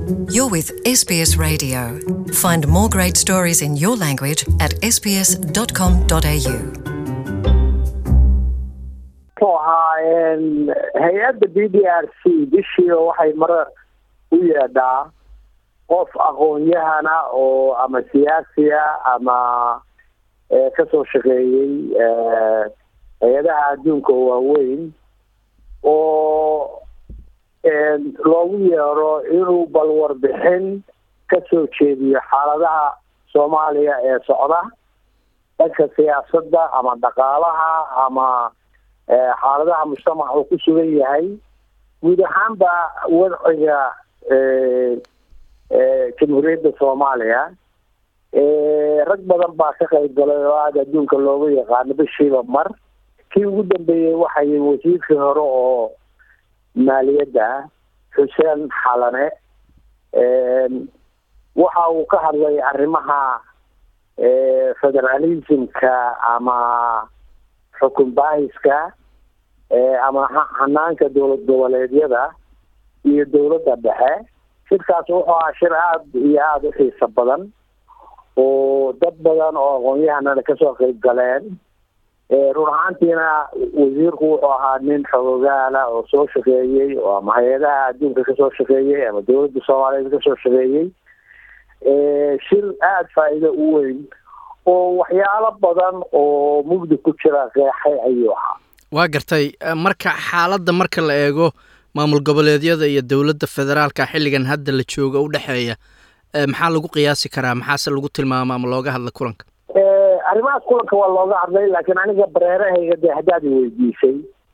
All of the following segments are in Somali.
You're with SBS Radio. Find more great stories in your language at sbs.com.au. muxuu ahaa hay-adda b d r c bishii waxay mar u yeedhaa qof aqoon-yahana oo ama siyaasiya ama kasoo shaqeeyey hay-adaha adduunka oo waaweyn oo loogu yeero inuu bal warbixin kasoo jeediyo xaaladaha soomaaliya ee socda dhanka siyaasadda ama dhaqaalaha ama xaaladaha mujtamac uu ku sugan yahay guud ahaanba wadciga jamhuuriyadda soomaaliya rag badan baa ka qayb galay oo aada adduunka looga yaqaano bishiiba mar kii ugu dambeeyey waxay wasiirkii hore oo maaliyadda xuseen xalane waxa uu ka hadlay arrimaha federalismka ama xukun baahiska ama hanaanka dowlad goboleedyada iyo dowladda dhexe shirkaas wuxuu ahaa shir aada iyo aada u xiiso badan oo dad badan oo aqoon-yahanana kasoo qeyb galeen run ahaantiina wasiirku wuxuu ahaa nin xogogaala oo soo shaqeeyey oo ama hay-adaha adduunka kasoo shaqeeyey ama dowladda soomaaliyeed kasoo shaqeeyey shir aada faa-iido u weyn oo waxyaalo badan oo mugdi ku jira qeexay ayuu ahaa waa gartay marka xaaladda marka la eego maamul goboleedyada iyo dowladda federaalka xilligan hadda la jooga u dhexeeya maxaa lagu qiyaasi karaa maxaase lagu tilmaama ama looga hadla kulanka arrimahaas kulanka waa looga hadlay laakiin aniga bareerahayga dee haddaad i weydiisay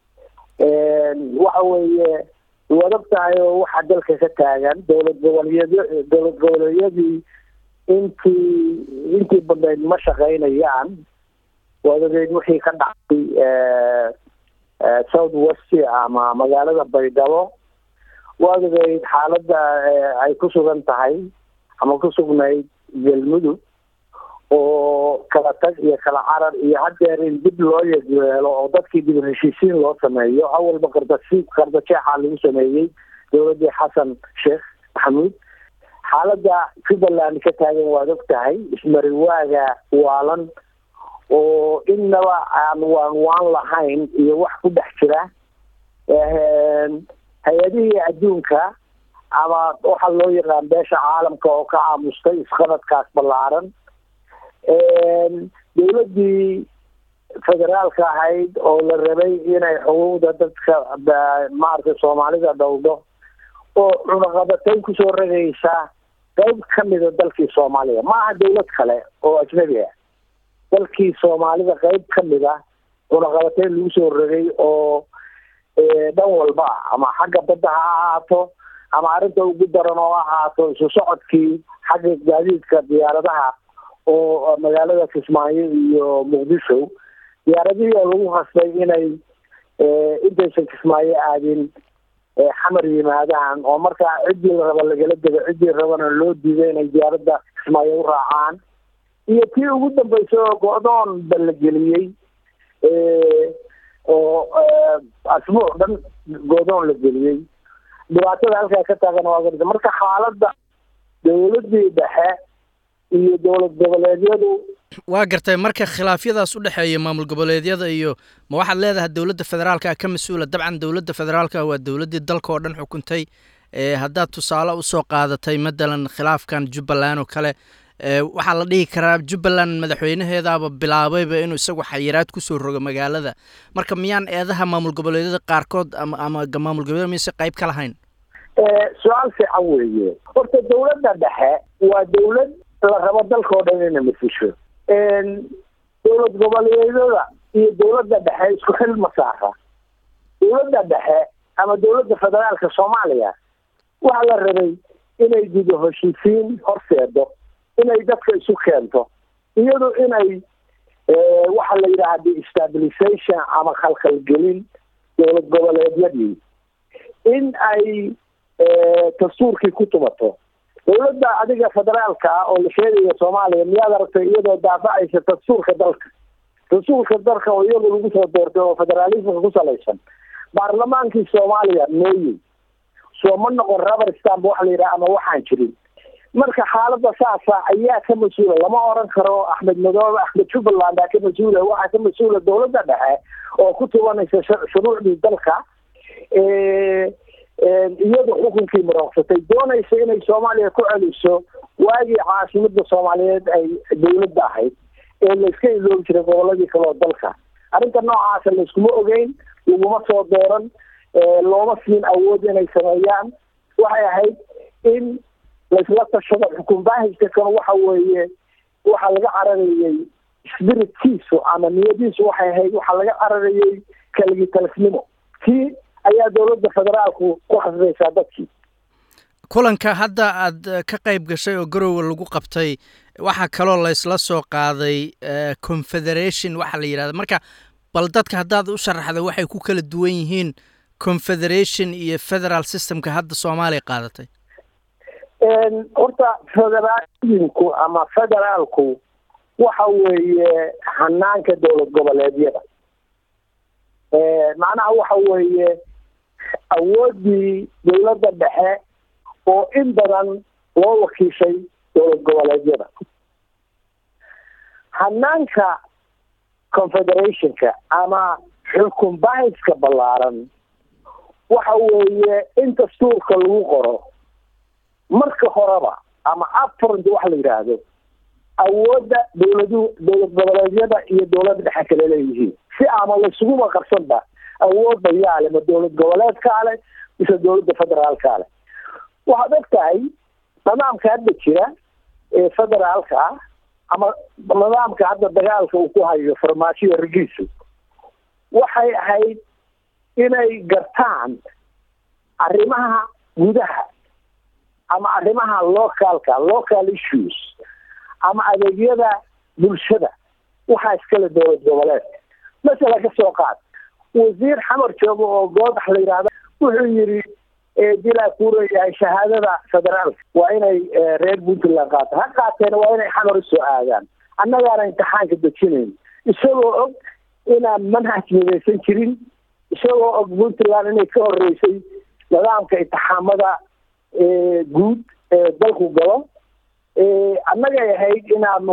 waxa weeye waad og tahay oo waxaa dalka ka taagan dowlad goboleedyo dowlad goboleedyadii intii intii badnayd ma shaqaynayaan waad ogeyd wixii ka dhacay south west ama magaalada baydhabo waad ogeyd xaaladda ay ku sugan tahay ama ku sugnayd galmudug oo kala tag iyo kala carar iyo haddeer in dib loo yeelo oo dadkii dib heshiisiin loo sameeyo awalba qardasi qardajeexaa lagu sameeyey dowladdii xasan sheekh maxamuud xaaladda jubbaland ka taagan waad og tahay ismariwaaga waalan oo innaba aan waan waan lahayn iyo wax ku dhex jira hay-adihii adduunka ama waxa loo yaqaan beesha caalamka oo ka caamustay isqabadkaas ballaaran dowladdii federaalka ahayd oo la rabay inay xuquuqda dadka maaragtay soomaalida dhowdo oo cunaqabatayn kusoo ragaysa qayb ka mida dalkii soomaaliya ma aha dowlad kale oo ajnabi ah dalkii soomaalida qayb ka mid a cunaqabatayn lagu soo ragay oo dhan walba ama xagga badda ha ahaato ama arrinta ugu daran oo ahaato isu socodkii xagga gaadiidka diyaaradaha oo magaalada kismaayo iyo muqdisho diyaaradihii oo lagu khasbay inay intaysan kismaayo aadin xamar yimaadaan oo markaa ciddii la raba lagala dego ciddii rabana loo diiday inay diyaaradda kismaayo u raacaan iyo tii ugu dambeysay oo go-doon ba la geliyey oo asbuuc dhan go-doon la geliyey dhibaatada halkaa ka taagan waa garta marka xaaladda dowladdii dhexe iyo dowlad goboleedyadu waa gartay marka khilaafyadaas u dhexeeya maamul goboleedyada iyo ma waxaad leedahay dowladda federaalka ka mas-uula dabcan dowladda federaalka waa dowladdii dalka oo dhan xukuntay haddaad tusaale usoo qaadatay matalan khilaafkan jubbaland oo kale waxaa la dhihi karaa jubbaland madaxweynaheedaaba bilaabayba inuu isagu xayiraad kusoo rogo magaalada marka miyaan eedaha maamul goboleedyada qaarkood ama ama maamul goboleed mise qayb ka lahayn su-aal fiican weeye horta dowladda dhexe waa dowlad la rabo dalka oo dhan inay masisho dowlad goboleedyada iyo dowladda dhexe isku xil ma saara dowladda dhexe ama dowladda federaalka soomaaliya waxaa la rabay inay gudo heshiisiin horseedo inay dadka isu keento iyadu inay waxa la yidhaha destabilization ama khalkhalgelin dowlad goboleedyadii in ay dastuurkii ku tumato dowladda adiga federaalka ah oo la sheegayo soomaaliya miyaad aragtay iyadoo daafacaysa dastuurka dalka dastuurka dalka oo iyadu lagu soo doortay oo federaalismka ku salaysan baarlamaankii soomaaliya meeyey soo ma noqon rubber stamp waxa la yidhaha ama waxaan jirin marka xaaladda saasa ayaa ka mas-uula lama oran karo axmed madoobe axmed jubbaland aa ka mas-uula waxaa ka mas-uula dowladda dhexe oo ku tubanaysa shuruucdii dalka iyadu xukunkii marooqsatay doonaysa inay soomaaliya ku celiso waagii caasimada soomaaliyeed ay dowladda ahayd ee layska iloobi jiray goboladii kale oo dalka arrinta noocaasa layskuma ogeyn laguma soo dooran looma siin awood inay sameeyaan waxay ahayd in laysla tashado xukun baahiska kan waxa weeye waxaa laga cararayey spiritkiisu ama niyadiisu waxay ahayd waxaa laga cararayey kaligitalisnimo kii ayaa dowladda federaalku ku khasbaysaa dadkii kulanka hadda aad ka qayb gashay oo garowe lagu qabtay waxaa kaloo laysla soo qaaday confederation waxaa la yidhahda marka bal dadka haddaad u sharaxda waxay ku kala duwan yihiin confederation iyo federal systemka hadda soomaaliya qaadatay horta federaalinku ama federaalku waxa weeye hanaanka dowlad goboleedyada macnaha waxa weeye awooddii dowladda dhexe oo in badan loo wakiishay dowlad goboleedyada hanaanka confederationka ama xukun bahiska ballaaran waxa weeye in dastuurka lagu qoro marka horeba ama upfront waxa la yidhaahdo awoodda dowladu dowlad goboleedyada iyo dowladda dhexe kale leeyihiin si ama laysuguma qabsanba awoodda yaale ma dowlad goboleedkaa leh mise dowladda federaalkaa leh waxaad og tahay nidaamka hadda jira ee federaalka ah ama nidaamka hadda dagaalka uu ku hayo farmaajoya rigiisu waxay ahayd inay gartaan arrimaha gudaha ama arrimaha localka local issues ama adeegyada bulshada waxaa iskale dowlad goboleedka masala ka soo qaad wasiir xamar joogo oo goodax la yidhaahda wuxuu yidhi dilaa kuurayahay shahaadada federaalka waa inay reer puntland qaato ha qaateena waa inay xamar usoo aadaan annagaana imtixaanka dejinayn isagoo og inaan manhaj midaysan jirin isagoo og puntland inay ka horeysay nidaamka intixaamada guud ee dalku galo annagay ahayd inaanu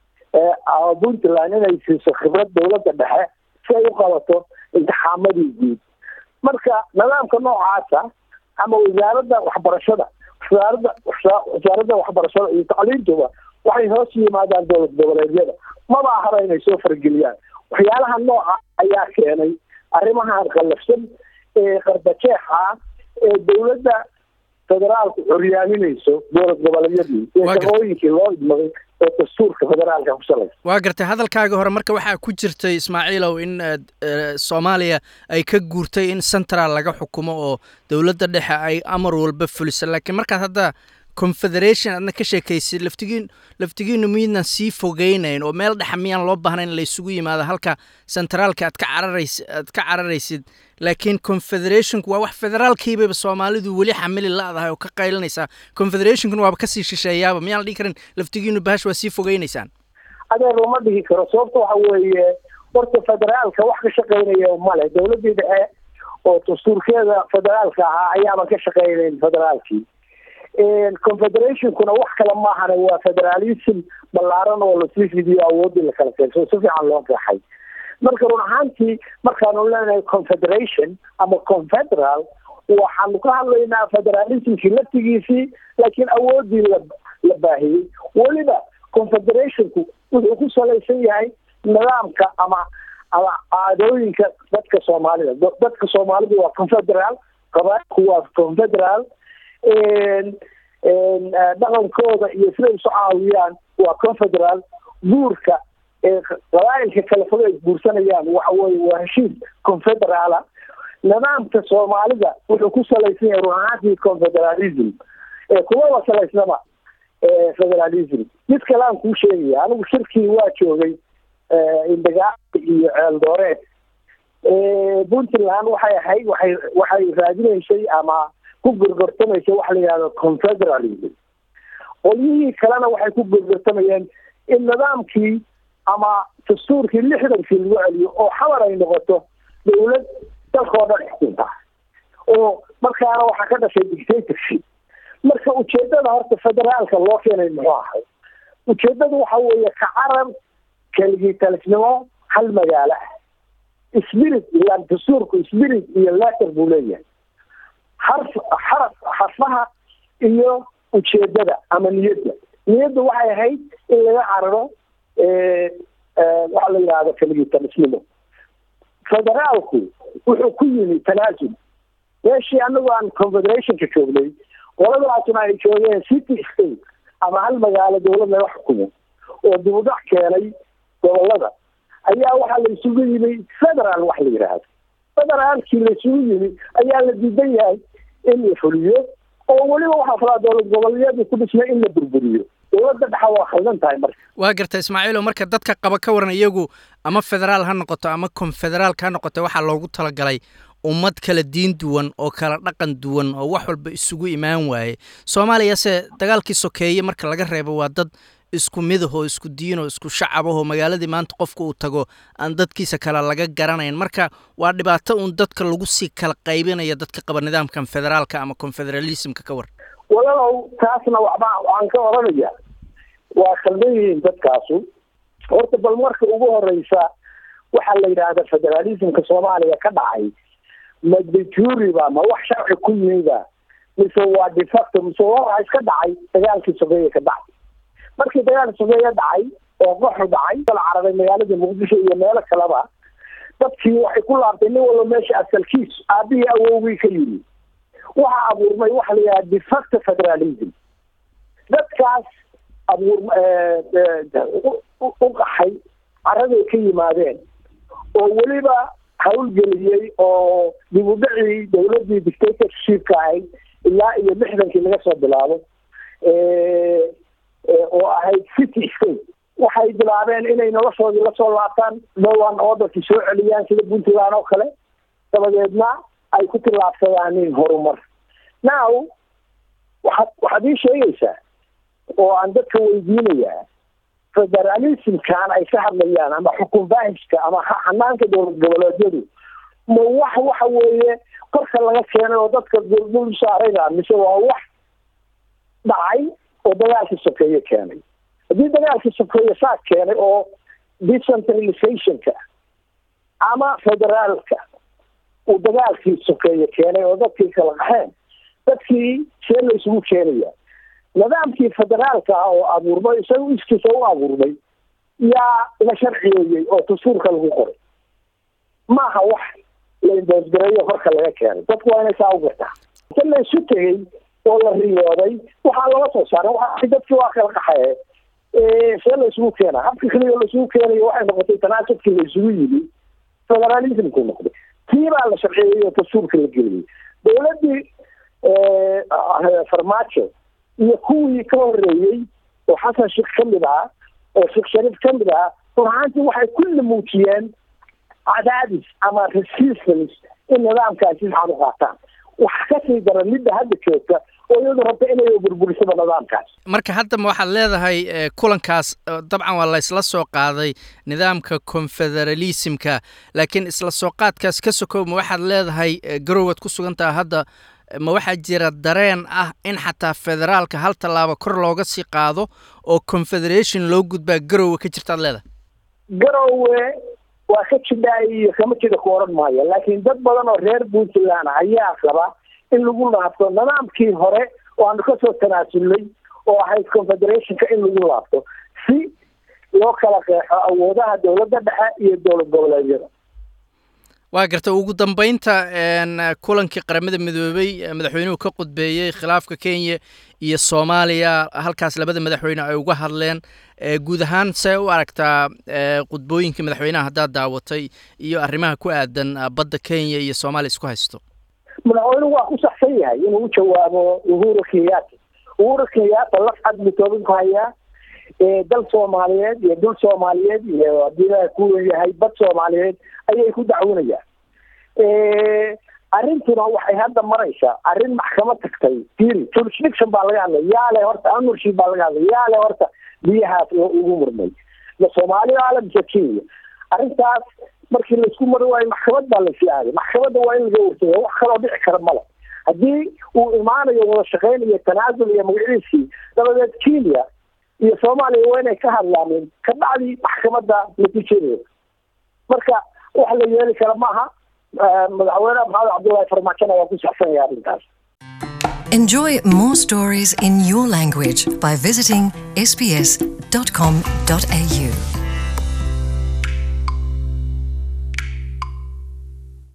puntland inay siiso khibrad dowladda dhexe si ay u qabato intixaamadii guud marka nidaamka noocaasa ama wasaaradda waxbarashada wasaaradda wasaaradda waxbarashada iyo tacliintuba waxay hoos yimaadaan dowlad goboleedyada maba ahaba inay soo farageliyaan waxyaalaha nooca ayaa keenay arrimahan qallafsan ee qardajeexa ah ee dowladda federaalku curyaaminayso dowlad goboleedyadii ee shaqooyinkii loo idmaday oo dastuurka federaalka ku salaysa waa gartay hadalkaaga hore marka waxaa ku jirtay ismaaciilow in soomaaliya ay ka guurtay in central laga xukumo oo dowladda dhexe ay amar walba fuliso laakiin markaad hadda confederation aadna ka sheekaysid laftigiin laftigiinu miidnan sii fogeynayn oo meel dhexa miyaan loo baahnayn in laysugu yimaado halka centraalka aad ka cararays aad ka cararaysid laakiin confederationku waa wax federaalkiibaba soomaalidu weli xamili la-dahay oo ka qaylinaysaa confederationkuna waaba kasii shisheeyaaba miyaan la dhihi karin laftigiinu bahash waa sii fogeynaysaan adeer uma dhihi karo sababta waxa weeye horta federaalka wax ka shaqeynaya male dowladdii dhexe oo dastuurkeeda federaalka ahaa ayaaban ka shaqeynayn federaalkii confederationkuna wax kale maahane waa federalism ballaaran oo lasii fidiyo awoodii lakala keensao si fiican loo qeexay marka run ahaantii markaanu leenahay confederation ama confederal waxaanu ka hadlaynaa federalismkii laftigiisii laakiin awoodii la la baahiyey weliba confederationku wuxuu ku salaysan yahay nidaamka ama ama caadooyinka dadka soomaalida dadka soomaalidu waa confederal qabaailku waa confederal dhaqankooda iyo siday isu caawiyaan waa confederal guurka qabaailka kale fog ay guursanayaan waxa weye waa heshiis confederaala nidaamka soomaalida wuxuu ku salaysan yahay run ahaantii confederalism kumaba salaysnaba federalism mid kale aan kuu sheegaya anigu shirkii waa joogay indagaali iyo ceeldooreed puntland waxay ahayd waxay waxay raadinaysay ama ku gorgortamaysa waxa la yidhahdo confederalism qolyihii kalena waxay ku gorgortamayeen in nidaamkii ama dastuurkii lixdankii lagu celiyo oo xamar ay noqoto dowlad dalkao dhan xukunta oo markaana waxaa ka dhashay dictatorship marka ujeedada horta federaalka loo keenay muxuu ahay ujeedadu waxa weeye ka carar keligii talisnimo hal magaalo ah spirit ilaan dastuurku spirit iyo letter buu leeyahay xarf xaraf xarfaha iyo ujeedada ama niyadda niyadda waxay ahayd in laga cararo waxa la yidhahdo keligii talisnimo federaalku wuxuu ku yimi tanaasul meeshii anagu aan confederationka joognay qoladaasuna ay joogeen city state ama hal magaalo dawlad laga xukumo oo dibudhac keenay gobolada ayaa waxaa la isugu yimi federal wax la yidhaahdo federaalkii la isugu yimi ayaa la diidan yahay in la fuliyo oo weliba waxaa falaa dowlad goboleedyadii ku dhismay in la burburiyo dowladda dhexa waa khaldan tahay marka waa garta ismaaciilo marka dadka qaba ka waran iyagu ama federaal ha noqoto ama konfederaalka ha noqoto waxaa loogu talagalay ummad kala diin duwan oo kala dhaqan duwan oo wax walba isugu imaan waaye soomaaliyase dagaalkii sokeeye marka laga reebo waa dad isku midah oo isku diin oo isku shacab ah oo magaaladii maanta qofka uu tago aan dadkiisa kale laga garanayn marka waa dhibaato uun dadka lagu sii kala qaybinaya dadka qaba nidaamkan federaalka ama confederalismka ka war walaalow taasna waxba waxaan ka oranaya waa khaldan yihiin dadkaasu horta bal marka ugu horeysa waxaa la yidhaahda federalismka soomaaliya ka dhacay ma dejuri ba ma wax sharci ku yimiba mise waa defacto mise waa iska dhacay dagaalkii sokeeye ka dhacay markii dagaalkii sokeeye dhacay oo qoxu dhacay kala cararay magaalada muqdisho iyo meelo kaleba dadkii waxay ku laabtay nin walba meesha asalkiis aabihii awowgii ka yimi waxaa abuurmay waxa la yidhaha defacto federalism dadkaas abuur u qaxay caraday ka yimaadeen oo weliba hawlgeliyey oo dib u dhacii dawladdii dictatorshipka ahayd ilaa iyo lixdankii laga soo bilaabo oo ahayd city state waxay bilaabeen inay noloshoodii lasoo laabtaan dhowaan orderkii soo celiyaan sida puntland oo kale dabadeedna ay ku tillaabsadaanin horumar now waxaad waxaad ii sheegaysaa oo aan dadka weydiinayaa federalismkan ay ka hadlayaan ama xukun baahishka ama xanaanka dowlad goboleedyadu ma wax waxa weeye korka laga keenay oo dadka dul saarayda mise waa wax dhacay oo dagaalkii sokeeye keenay haddii dagaalkii sokeeye saa keenay oo decentralizationka ama federaalka uu dagaalkii sokeeye keenay oo dadkii kala qaxeen dadkii see la isugu keenaya nidaamkii federaalka ah oo abuurmay isaga iskiisa u abuurmay yaa la sharciyeeyey oo dastuurka lagu qoray maaha wax la indoosgareeyo korka laga keenay dadku waa inay saa u gartaa inta la isu tegey oo la riyooday waxaa looga soo saaray waa dadkii waa kala qaxaye see la isugu keena habka keliya la isugu keenayo waxay noqotay tanaasubkii la isugu yimi federalismku noqday tii baa la sharciyeeyey oo dastuurka la geliyey dowladdii farmaajo iyo kuwii ka horeeyey oo xasan sheekh ka mid ah oo sheekh shariif ka mid ah run ahaantii waxay kulli muujiyeen cadaadis ama resistance in nidaamkaasi fiican u qaataan waxa kasii dara midda hadda joogta oo iyadu rabta inay burburisaba nidaamkaas marka hadda ma waxaad leedahay kulankaas dabcan waa la isla soo qaaday nidaamka confederalismka laakiin isla soo qaadkaas ka sokow ma waxaad leedahay garowaad ku sugantaha hadda ma waxaa jira dareen ah in xataa federaalka hal tallaabo kor looga sii qaado oo confederation loo gudbaa garowe ka jirtaad leedahay garowe waa ka jidhaa iyo kama jida ku odhan maayo laakiin dad badan oo reer puntland ayaa qaba in lagu laabto nidaamkii hore oo aanu kasoo tanaasulnay oo ahayd confederationka in lagu laabto si loo kala qeexo awoodaha dowladda dhexe iyo dowlad goboleedyada waa garta ugu dambeynta kulankii qaramada midoobey madaxweynuhu ka qudbeeyey khilaafka kenya iyo soomaaliya halkaas labada madaxweyne ay uga hadleen guud ahaan see u aragtaa qudbooyinkii madaxweynaha haddaad daawatay iyo arrimaha ku aadan badda kenya iyo soomaaliya isku haysto madaxweynuhu waa ku saxsan yahay inuu u jawaabo uhuru kenyatta uhuru kenyatta laf cad mitoobin ku hayaa dal soomaaliyeed iyo dul soomaaliyeed iyo haddii la ku yahay bad soomaaliyeed ayay ku dacwinayaan arrintuna waxay hadda maraysaa arrin maxkamad tagtay firi jurisdiction baa laga hadlay yaale horta ownership baa laga hadlay yaale horta biyahaas ugu murmay ma soomaaliya ale mise kenya arrintaas markii laisku mari waayo maxkamad baa lasii aaday maxkamadda waa in laga warsaya wax kaloo dhici kara male haddii uu imaanayo wada shaqayn iyo tanaasul iyo magaciisii dabadeed kenya iyo soomaaliya waa inay ka hadlaaneen ka dhacdii maxkamadda natiijadeeda marka wax la yeeli kara maaha madaxweyneha maxamed cabdullaahi farmaajona waa ku saxsanaya arrintaas Enjoy more stories in your language by visiting sbs.com.au.